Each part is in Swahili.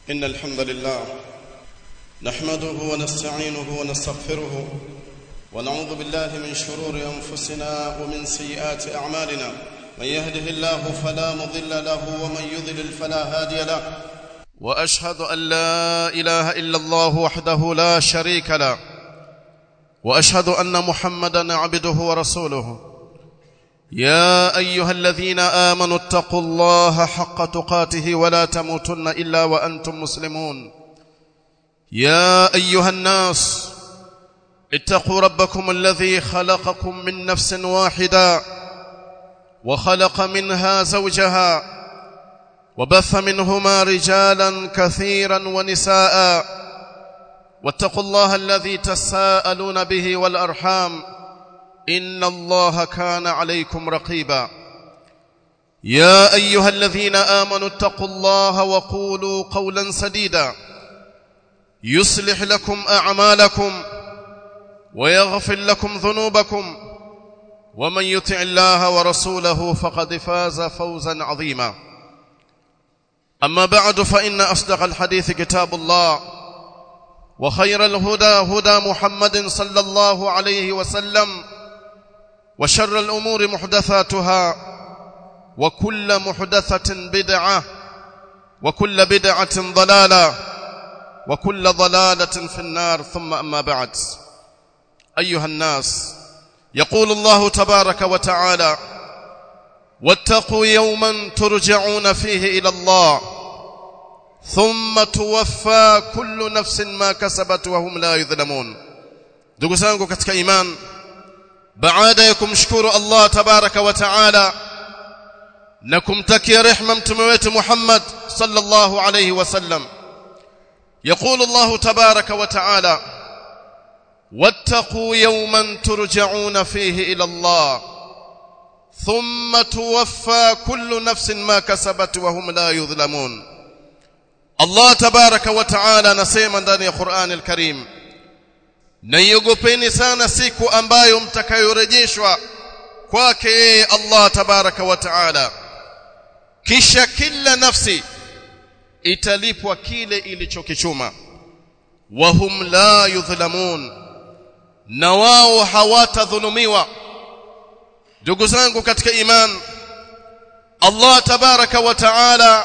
إن الحمد لله نحمده ونستعينه ونستغفره ونعوذ بالله من شرور أنفسنا ومن سيئات أعمالنا من يهده الله فلا مضل له ومن يضلل فلا هادي له وأشهد أن لا إله إلا الله وحده لا شريك له وأشهد أن محمدا عبده ورسوله يا ايها الذين امنوا اتقوا الله حق تقاته ولا تموتن الا وانتم مسلمون يا ايها الناس اتقوا ربكم الذي خلقكم من نفس واحده وخلق منها زوجها وبث منهما رجالا كثيرا ونساء واتقوا الله الذي تساءلون به والارحام ان الله كان عليكم رقيبا يا ايها الذين امنوا اتقوا الله وقولوا قولا سديدا يصلح لكم اعمالكم ويغفر لكم ذنوبكم ومن يطع الله ورسوله فقد فاز فوزا عظيما اما بعد فان اصدق الحديث كتاب الله وخير الهدى هدى محمد صلى الله عليه وسلم وشر الأمور محدثاتها وكل محدثة بدعة وكل بدعة ضلالة وكل ضلالة في النار ثم أما بعد أيها الناس يقول الله تبارك وتعالى واتقوا يوما ترجعون فيه إلى الله ثم توفى كل نفس ما كسبت وهم لا يظلمون ndugu zangu katika imani baada ya kumshukuru Allah tabaraka wa taala na kumtakia rehma mtume wetu Muhammad sallallahu alayhi wasallam يقول الله تبارك وتعالى واتقوا يوما ترجعون فيه إلى الله ثم توفى كل نفس ما كسبت وهم لا يظلمون الله تبارك وتعالى نسيما ndani ya Qur'an al-Karim naiogopeni sana siku ambayo mtakayorejeshwa kwake yeye Allah tabaraka wa taala kisha kila nafsi italipwa kile ilichokichuma wahum la yudhlamun na wao hawatadhulumiwa ndugu zangu katika iman Allah tabaraka wa taala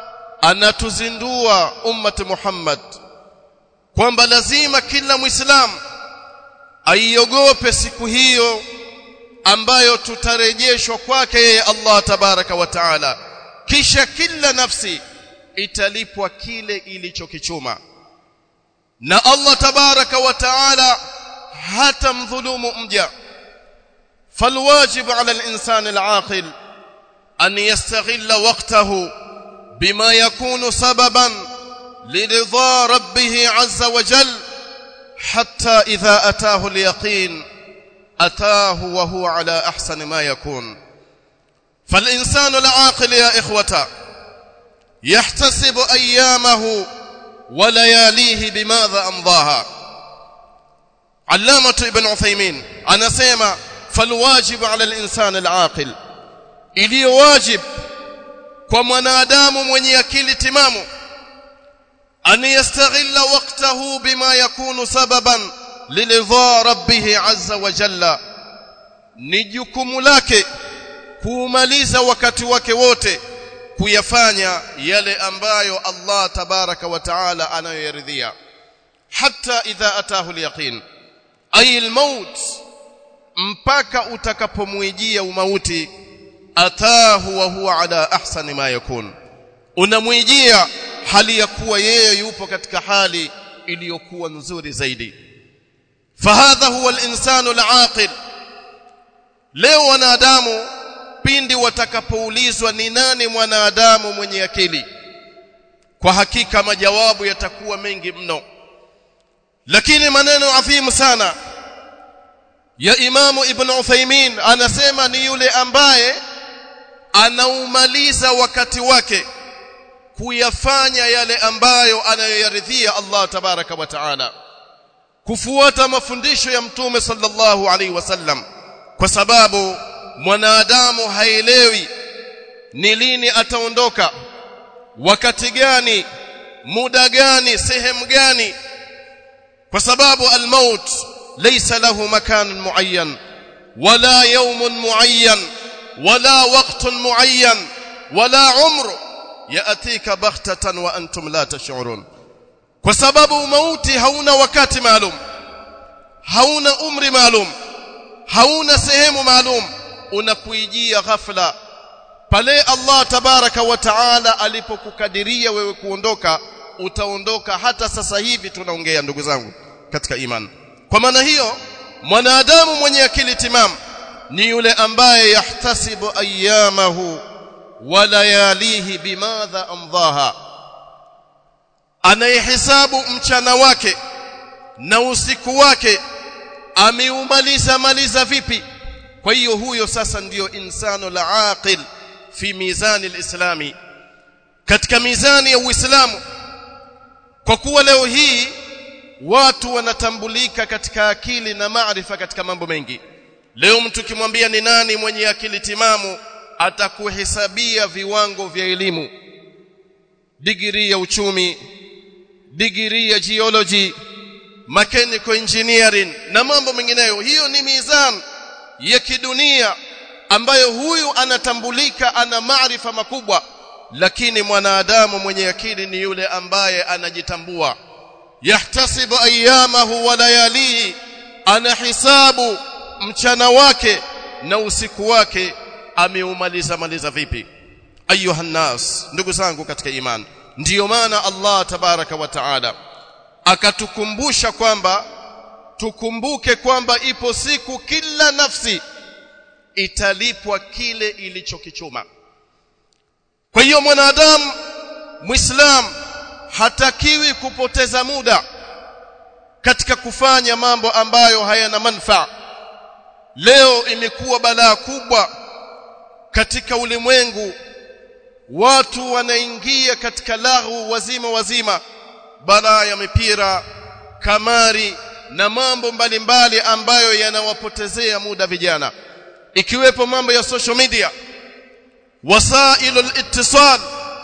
anatuzindua ummati Muhammad kwamba lazima kila muislamu aiogope siku hiyo ambayo tutarejeshwa kwake yeye Allah tabaraka wa taala kisha kila nafsi italipwa kile ilichokichuma na Allah tabaraka wa taala hata mdhulumu mja فالواجب على الإنسان العاقل أن يستغل وقته بما يكون سبباً لرضا ربه عز وجل حتى إذا أتاه اليقين أتاه وهو على أحسن ما يكون فالإنسان العاقل يا إخوة يحتسب أيامه ولياليه بماذا أمضاها علامة ابن عثيمين أنا سيما فالواجب على الإنسان العاقل إلي واجب ومنادام من يكيل تمامه أن يستغل وقته بما يكون سببا لرضا ربه عز وجل ni jukumu lake kuumaliza wakati wake wote kuyafanya yale ambayo Allah tabaraka wa taala anayoyaridhia hatta idha atahu alyaqin ay almaut mpaka utakapomwijia umauti atahu wa huwa ala ahsani ma yakun unamwijia hali ya kuwa yeye yupo katika hali iliyokuwa nzuri zaidi fahadha huwa al-insanu al-aqil leo wanadamu pindi watakapoulizwa ni nani mwanadamu mwenye akili kwa hakika majawabu yatakuwa mengi mno lakini maneno adhimu sana ya imamu ibn Uthaymeen anasema ni yule ambaye anaumaliza wakati wake kuyafanya yale ambayo anayoyaridhia Allah tabaraka wa taala kufuata mafundisho ya mtume sallallahu alaihi wasallam kwa sababu mwanadamu haelewi ni lini ataondoka wakati gani muda gani sehemu gani kwa sababu almaut laysa lahu makan muayyan wala yawm muayyan wala waqt muayyan wala umr yaatika baghtatan wa antum la tash'urun kwa sababu mauti hauna wakati maalum hauna umri maalum hauna sehemu maalum unakuijia ghafla pale Allah tabaraka wa taala alipokukadiria wewe kuondoka utaondoka hata sasa hivi tunaongea ndugu zangu katika imani kwa maana hiyo mwanadamu mwenye akili timamu ni yule ambaye yahtasibu ayyamahu wa layalihi bimadha amdhaha anayehesabu mchana wake na usiku wake ameumaliza maliza vipi kwa hiyo huyo sasa ndiyo insano la aqil fi mizani alislami katika mizani ya uislamu kwa kuwa leo hii watu wanatambulika katika akili na maarifa katika mambo mengi leo mtu kimwambia ni nani mwenye akili timamu atakuhesabia viwango vya elimu digrii ya uchumi digrii ya geology mechanical engineering na mambo mengineyo hiyo ni mizan ya kidunia ambayo huyu anatambulika ana maarifa makubwa lakini mwanadamu mwenye akili ni yule ambaye anajitambua yahtasibu ayyamahu wa layalihi ana hisabu mchana wake na usiku wake ameumaliza maliza vipi ayuha nas ndugu zangu katika imani ndiyo maana Allah tabaraka wa taala akatukumbusha kwamba tukumbuke kwamba ipo siku kila nafsi italipwa kile ilichokichuma kwa hiyo mwanadamu muislam hatakiwi kupoteza muda katika kufanya mambo ambayo hayana manufaa leo imekuwa balaa kubwa katika ulimwengu watu wanaingia katika lahu wazima wazima balaa ya mipira kamari na mambo mbalimbali ambayo yanawapotezea muda vijana ikiwepo mambo ya social media wasailul ittisal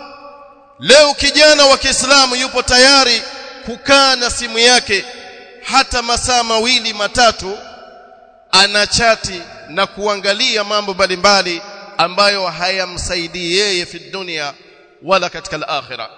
leo kijana wa Kiislamu yupo tayari kukaa na simu yake hata masaa mawili matatu anachati na kuangalia mambo mbalimbali ambayo hayamsaidii yeye fi dunia wala katika al-akhirah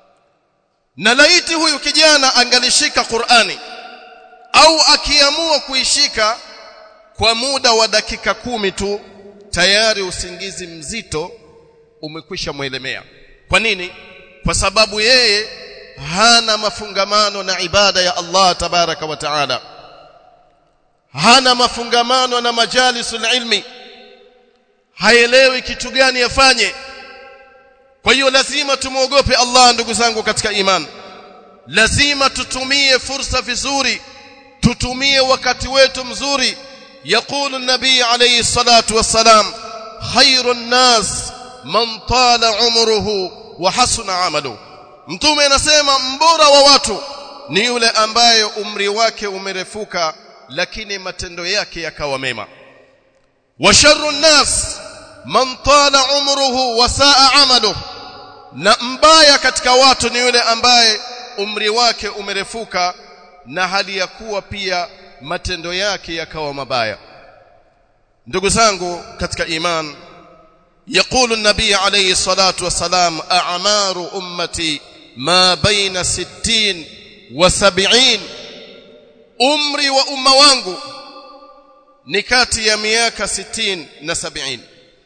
na laiti huyu kijana angalishika Qur'ani au akiamua kuishika kwa muda wa dakika kumi tu tayari usingizi mzito umekwisha mwelemea kwa nini kwa sababu yeye hana mafungamano na ibada ya Allah tabaraka wa taala hana mafungamano na majalisul ilmi haelewi kitu gani afanye kwa hiyo lazima tumuogope Allah ndugu zangu katika iman lazima tutumie fursa vizuri tutumie wakati wetu mzuri يقول النبي عليه الصلاة والسلام خير الناس من طال عمره وحسن عمله mtume anasema mbora wa watu ni yule ambaye umri wake umerefuka lakini matendo yake yakawa mema wa sharru nnas man tala umruhu wa saa amaluhu na mbaya katika watu ni yule ambaye umri wake umerefuka na hali ya kuwa pia matendo yake yakawa mabaya ndugu zangu katika iman يقول النبي عليه الصلاة والسلام أعمار أمتي ما بين ستين وسبعين umri wa umma wangu ni kati ya miaka 60 na 70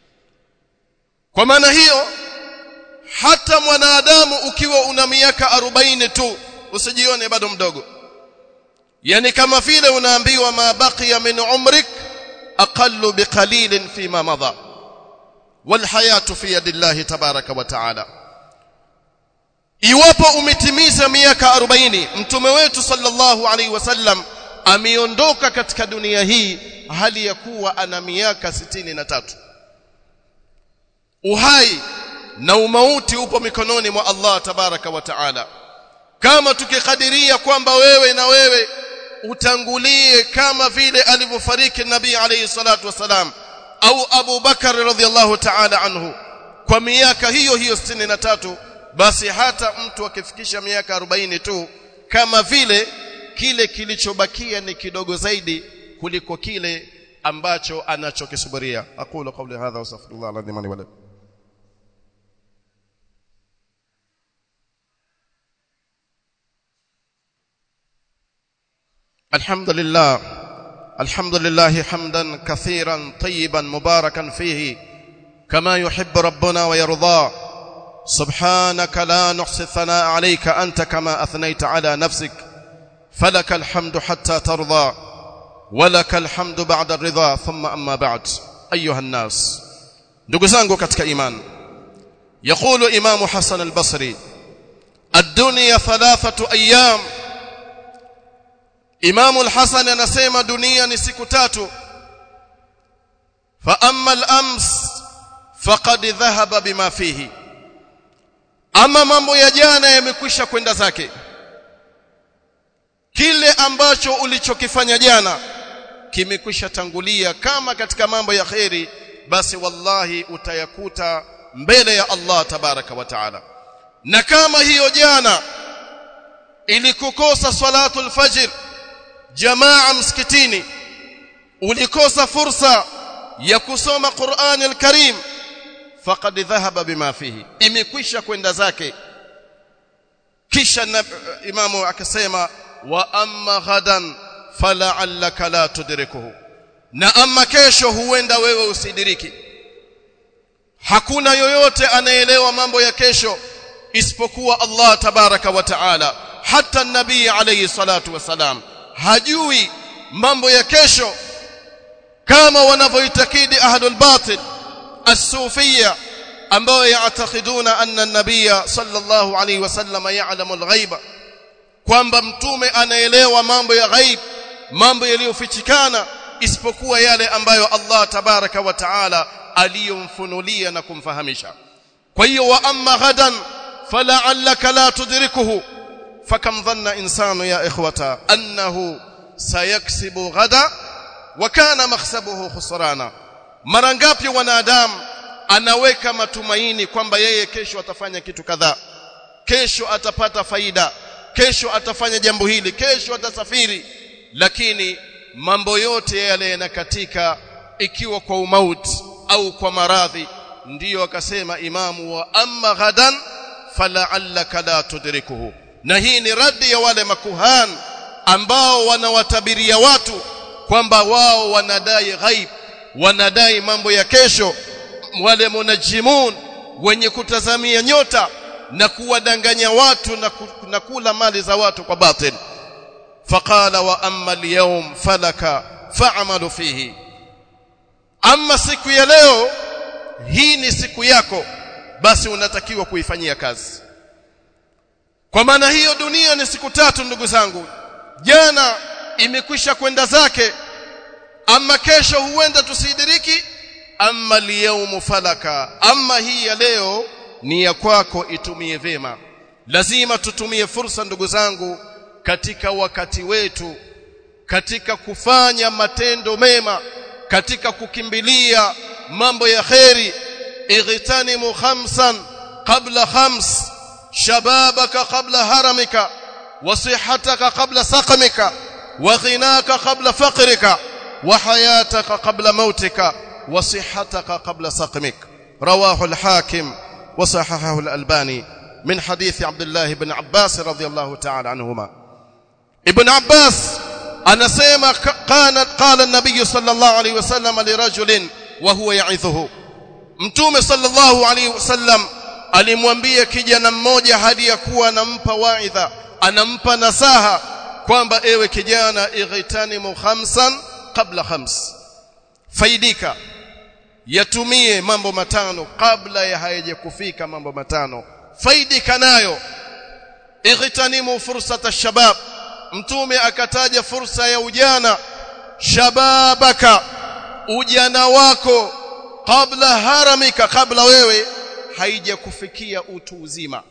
kwa maana hiyo hata mwanadamu ukiwa una miaka 40 tu usijione bado mdogo yani kama vile unaambiwa ma baqiya min umrik aqallu biqalilin fima madha wal hayatu fi yadillahi tabaraka wa taala iwapo umetimiza miaka 40 mtume wetu sallallahu alaihi wasallam ameondoka katika dunia hii hali ya kuwa ana miaka 63 uhai na umauti upo mikononi mwa Allah tabaraka wa taala kama tukikadiria kwamba wewe na wewe utangulie kama vile alivyofariki nabii alayhi salatu wasalam au Abu Bakar radhiallahu ta'ala anhu kwa miaka hiyo hiyo 63 basi hata mtu akifikisha miaka 40 tu kama vile kile kilichobakia ni kidogo zaidi kuliko kile ambacho anachokisubiria aqulu qawli hadha wa astaghfirullah alazim li wa lakum الحمد لله الحمد لله حمدا كثيرا طيبا مباركا فيه كما يحب ربنا ويرضى سبحانك لا نحصي الثناء عليك أنت كما أثنيت على نفسك فلك الحمد حتى ترضى ولك الحمد بعد الرضا ثم أما بعد أيها الناس نقزانكو كتك إيمان يقول إمام حسن البصري الدنيا ثلاثة أيام Imamu al-Hasan anasema dunia ni siku tatu fa amma al-ams faqad dhahaba bima fihi ama mambo ya jana yamekwisha kwenda zake kile ambacho ulichokifanya jana kimekwisha tangulia kama katika mambo ya kheri basi wallahi utayakuta mbele ya Allah tabaraka wa taala na kama hiyo jana ilikukosa salatul fajr jamaa msikitini ulikosa fursa ya kusoma Qur'an al-Karim faqad dhahaba bima fihi imekwisha kwenda zake kisha na, imamu akasema wa amma ghadan fala'allaka la tudrikuhu na amma kesho huenda wewe usidiriki hakuna yoyote anaelewa mambo ya kesho isipokuwa Allah tabaraka wa taala hata nabii alayhi salatu wasalam hajui mambo ya kesho kama wanavyoitakidi ahlul batil as-sufiyya ambao yaatakiduna anna an-nabiyya sallallahu alayhi wasallam ya'lamu al-ghaiba kwamba mtume anaelewa mambo ya ghaib mambo yaliyofichikana isipokuwa yale ambayo Allah tabaraka wa taala aliyomfunulia na kumfahamisha kwa hiyo wa amma ghadan fala'allaka la tudrikuhu فكم ظن إنسان يا إخوة أنه سيكسب غدا وكان مخسبه خسرانا mara ngapi wanadamu anaweka matumaini kwamba yeye kesho atafanya kitu kadhaa kesho atapata faida kesho atafanya jambo hili kesho atasafiri lakini mambo yote yale yanakatika ikiwa kwa umauti au kwa maradhi ndiyo akasema imamu wa amma ghadan fala'allaka la tudrikuhu na hii ni radi ya wale makuhan ambao wanawatabiria watu kwamba wao wanadai ghaib wanadai mambo ya kesho wale munajimun wenye kutazamia nyota na kuwadanganya watu na, ku, na kula mali za watu kwa batil faqala wa amma al-yawm falaka fa'malu fihi amma siku ya leo hii ni siku yako basi unatakiwa kuifanyia kazi kwa maana hiyo dunia ni siku tatu ndugu zangu jana imekwisha kwenda zake ama kesho huenda tusidiriki ama liyaumu falaka ama hii ya leo ni ya kwako itumie vema lazima tutumie fursa ndugu zangu katika wakati wetu katika kufanya matendo mema katika kukimbilia mambo ya kheri ightanimu khamsan qabla khams شبابك قبل هرمك وصحتك قبل سقمك وغناك قبل فقرك وحياتك قبل موتك وصحتك قبل سقمك رواه الحاكم وصححه الألباني من حديث عبد الله بن عباس رضي الله تعالى عنهما ابن عباس أنا سيما قال, قال النبي صلى الله عليه وسلم لرجل وهو يعظه متوم صلى الله عليه وسلم alimwambia kijana mmoja hadi ya kuwa anampa waidha anampa nasaha kwamba ewe kijana ightanimu khamsan qabla khams faidika yatumie mambo matano kabla ya hayajakufika mambo matano faidika nayo ightanimu fursata shabab mtume akataja fursa ya ujana shababaka ujana wako kabla haramika kabla wewe haijakufikia utu uzima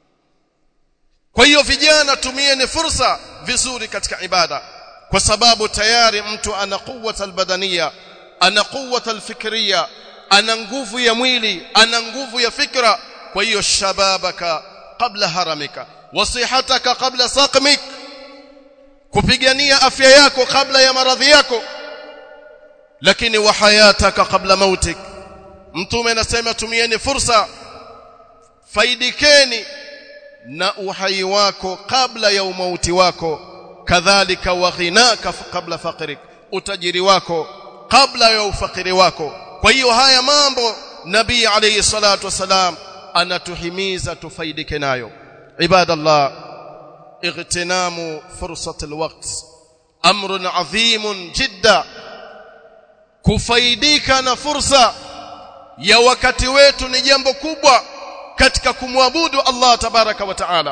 kwa hiyo vijana tumieni fursa vizuri katika ibada kwa sababu tayari mtu ana quwwata albadania ana quwwata alfikriya ana nguvu ya mwili ana nguvu ya fikra kwa hiyo shababaka qabla haramika wasihataka qabla saqmik kupigania afya yako kabla ya maradhi yako lakini wa hayataka kabla mautik mtume anasema tumieni fursa faidikeni na uhai wako kabla ya umauti wako kadhalika wa ghinaka kabla faqrik utajiri wako kabla ya ufakiri wako kwa hiyo haya mambo nabii alayhi salatu wasalam anatuhimiza tufaidike nayo ibadallah اغتنام فرصة الوقت أمر عظيم جدا kufaidika na fursa ya wakati wetu ni jambo kubwa katika kumwabudu Allah tabaraka wa taala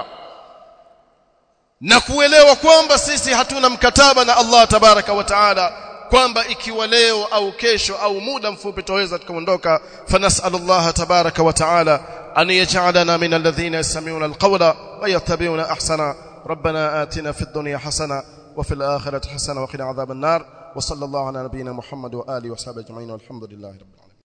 na kuelewa kwamba sisi hatuna mkataba na Allah tabaraka wa taala kwamba ikiwa leo au kesho au muda mfupi tutaweza tukaondoka fanasallallahu tabaraka wa taala an yaj'alana min alladhina yastami'una alqawla wa yattabi'una ahsana ربنا آتنا في الدنيا حسنة وفي الآخرة حسنة وقنا عذاب النار وصلى الله على نبينا محمد وآله وصحبه أجمعين والحمد لله رب العالمين